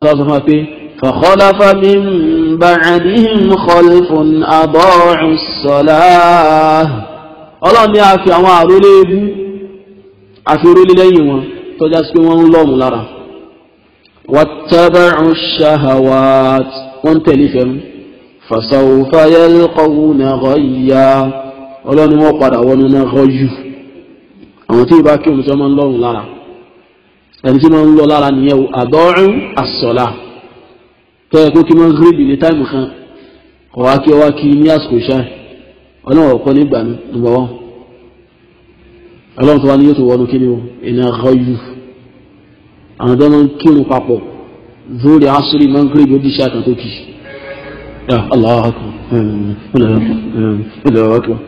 tọ́sọ fún wa pé fakhalafa min ba'dihim khalfun ada'u as-salah ọlọ́run ní a fi àwọn àrólé ebú àfi orílẹ̀ lẹ́yìn wọn tọ́já sí pé wọ́n ń lọ́mù lára wattaba'u ash-shahawat wọ́n tẹ̀lé fẹ́mú fasawfa yalqawna ghayya ọlọ́run ní wọ́n padà wọnú náà ghayyu àwọn tí ìbá kí òun tí wọ́n máa ń lọ́rùn lára ẹni tí wọ́n ń lọ lára nìyẹn àdọ́rùn àsọ̀lá tó yẹ kó kí wọ́n gírídì ní táìmù kan ọ̀wá kí ọwá kí ní àsìkò ṣáà ọlọ́run ọ̀kọ́ nígbà ní nùbọ̀ wọn ọlọ́run tó wá ní yóò tó wọnú kí ni o ìní àgọ́yù àwọn tó máa ń kírun papọ̀ zórí asúrì máa ń gírídì ó díṣẹ́ àkàn tó kì í Allahu akbar Allahu akbar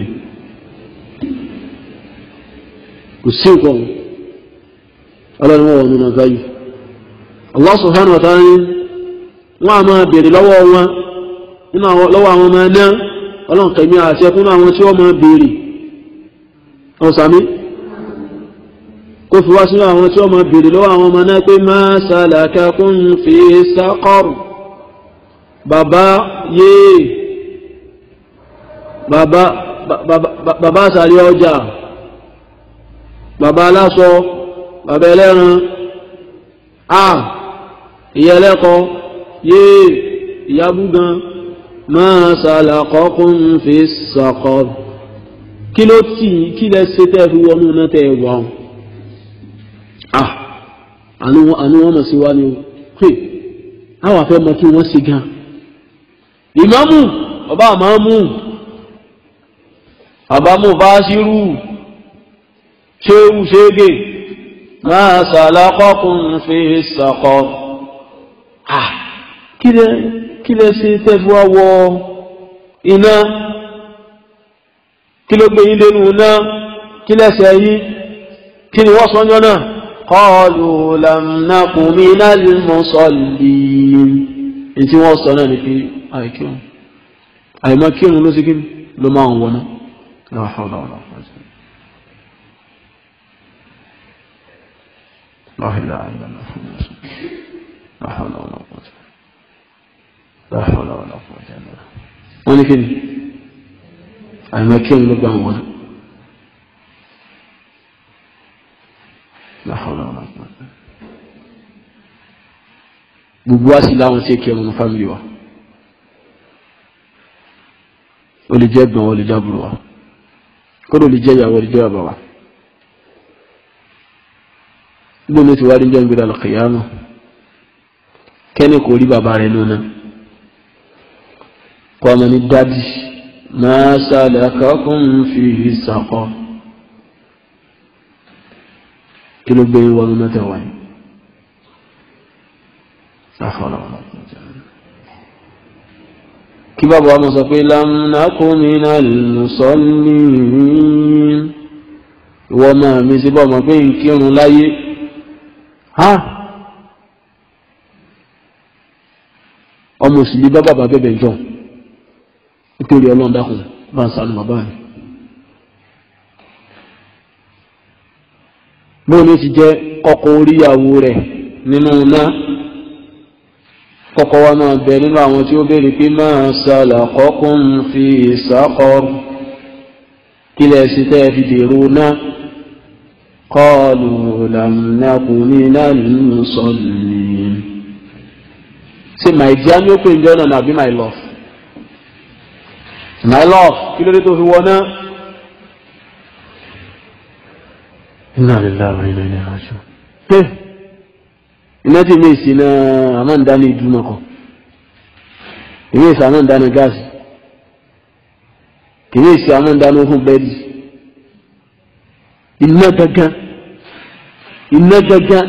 kò sí nǹkan ọlọ́run wọ́n nínú gáyù Allah subhanahu wa ta'ala ní wọ́n a máa bèèrè lọ́wọ́ wọn nínú lọ́wọ́ àwọn ọmọ ẹ̀nà ọlọ́run kẹ̀mí àti ẹkún àwọn tí wọ́n máa bèèrè ọ̀sàmí kó fi wá sínú àwọn tí wọ́n máa bèèrè lọ́wọ́ àwọn ọmọ náà pé ma salakakum fi saqar bàbá yéè bàbá bàbá àsàlẹ̀ ọjà bàbá aláṣọ bàbá ẹlẹ́ran a ìyá ẹlẹ́kọ yéè ìyá búgan máa salakakum fi saqar kí ló tì kí lẹ ṣe tẹ́ fi wọnú náà tẹ́ wà ọ́n ah àánú wọn mọ̀ sí wá ní o pé àwọn afẹ́ mọ kí wọ́n ṣe gan ìmáàmù ọba àmàmù àbámù bá ṣírù ṣéwù ṣége máa salakakum fi saqar ah kí lẹ kí lẹ ṣe tẹ́ fi wá wọ iná kí ló gbé yín dénú náà kí lẹ́sẹ̀ yín kí ni wọ́n sọ́njọ́ náà qalu lam naku minal musallin ní tí wọ́n sọ náà ní pé àìkírun àìmọ́ kírun ló sí kí ló máa ń wọná la hawla wala quwwata la ilaha illallah la hawla wala quwwata la hawla wala quwwata wọ́n ní kí ni àìmọ́ kí òun ló gbà wọn láhọ́lá wọn gbogbo wa sì láwọn tí kí ọmọ fámìlì wa ó lè jẹ́ gbọ̀n ó lè jábùrù wa kódò lè jẹ́ ìyàwó ó lè jẹ́ bàbá wa gbogbo ní ti wá rí jẹ́ ìgbéra lọ́kìyàmù kẹ́ni kò rí bàbá rẹ̀ lónà kọ́ ọmọ ní dádì ما سلككم فيه سقر kí ló gbé wọnú mẹ́tẹ̀wá yìí àfọlọ́ kí bàbá wa mọ̀ sọ pé lam naku minal musallin ìwọ máa mi sí bọ́ mọ̀ pé ń kírun láyé ha ọmọ òsì lè bá bàbá bẹ̀bẹ̀ jọ nítorí ọlọ́run dákun bá ń sànù bàbá rẹ̀. bóun ní ti jẹ́ ọkọ oríyàwó rẹ̀ nínú iná kọ́kọ́ wa máa bẹ nínú àwọn tí ó béèrè pé máa salakakum fi saqar kí lẹ̀ sí tẹ́ fi dèrò náà qalu lam naku minal musallin. ṣe my dear ni ó pè ń jẹ́ ọ̀nà àbí my love my love kí ló dé tó fi wọná. inna lillahi wa inna ilayhi raji'un. pé iná tí mi sì na àmọ́ ń dáná ìdúmọ̀ kan èmi ìsà àmọ́ ń dáná gáàsì èmi ìsì àmọ́ ń dáná fún bẹ́ẹ̀dì iná gangan iná gangan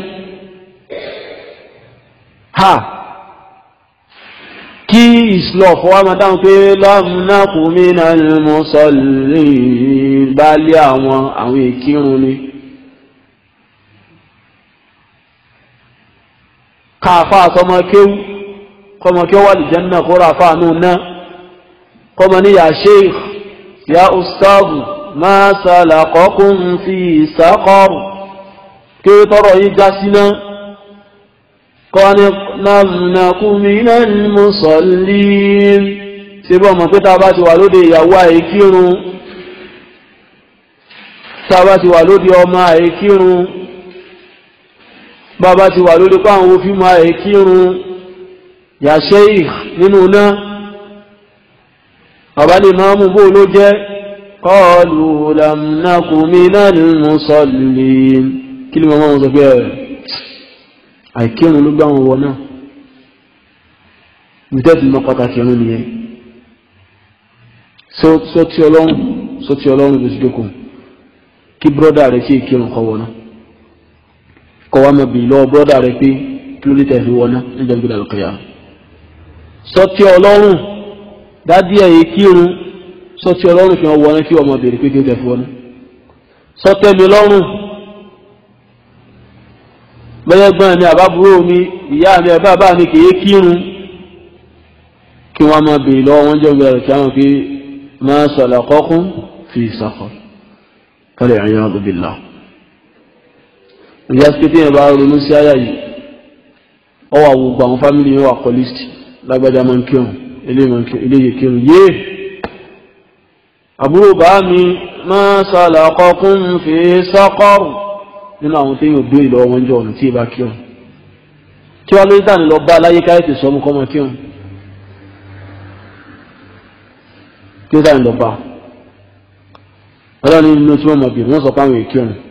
ha kí ìsìlọ̀ fọwọ́ máa dáhùn pé lámúnákù minal musallin bá lé àwọn àwọn ìkírun ni káàfà àtọmọ kéwú kọmọ kí ó wà lè jẹ́nà kó rà fà nù náà kọmọ ní ya sheikh ya ustazu ma salakakum fi saqar kí ó tọrọ yí já sí náà kọ́ni nàmùnàkùnmínà mùsọ̀lìn ṣe bọ́ mọ̀ pé tá a bá ti wà lóde ìyàwó àìkírun tá a bá ti wà lóde ọmọ àìkírun bá a bá ti wà lóde páwọn òfin mọ àìkírun yàṣẹ́ ì nínú náà bàbá lè máa mú bó ló jẹ́ kọlù làmùnàkùnmínà mùsọ̀lìn kí ni màmá wọn sọ pé ẹ̀ àìkírun ló gbá wọn wọ náà ìtẹ́tù mọ́ pàtàkì ọ̀run nìyẹn sọ tí ọlọ́run sọ tí ọlọ́run ló ti jókòó kí bọ́dà rẹ̀ sí ìkírun kọ́ wọná kọ́ wá mọ̀ bí lọ́wọ́ bọ́dà rẹ̀ pé kí ló dé tẹ̀sí wọná níjọ́ gbé dàlùkọ́ yà sọ tí ọlọ́run dádì ẹ̀ ìkírun sọ tí ọlọ́run fi hàn wọná kí ọmọ bèrè pé kí ó tẹ̀sí wọná sọ tẹ́mi lọ́rùn bẹ́yẹ́gbọ́n mi àbábúrò mi ìyá mi ẹ̀bá bá mi kìí kírun kí wọ́n máa bèèrè lọ́wọ́ wọ́n jẹ́ ìgbẹ̀rẹ̀ kí wọ́n fi máa sọ̀lá kọ́kún fi sàkọ̀ kọ́lẹ̀ ẹ̀yìn ọ̀gbìnlá ìyá sí pé bá ronú sí àyà yìí ọ wà gbogbo àwọn fámìlì yẹn wà kọ́ lísìtì lágbájá máa ń kírun eléyìí kírun yé àbúrò bá mi máa sọ̀lá kọ́kún fi sàkọ̀rù nínú àwọn tí yóò gbé ìlọ wọn jọ ọ̀nà tí ìbá kí ọ̀n kí wọ́n lórí dání lọ bá aláyé káyọ̀ tí sọ mú kọ́mọ kí ọ̀n kí ó dání lọ bá ọlọ́run nínú tí wọ́n mọ̀ bí wọ́n sọ pé àwọn èkí ọ̀n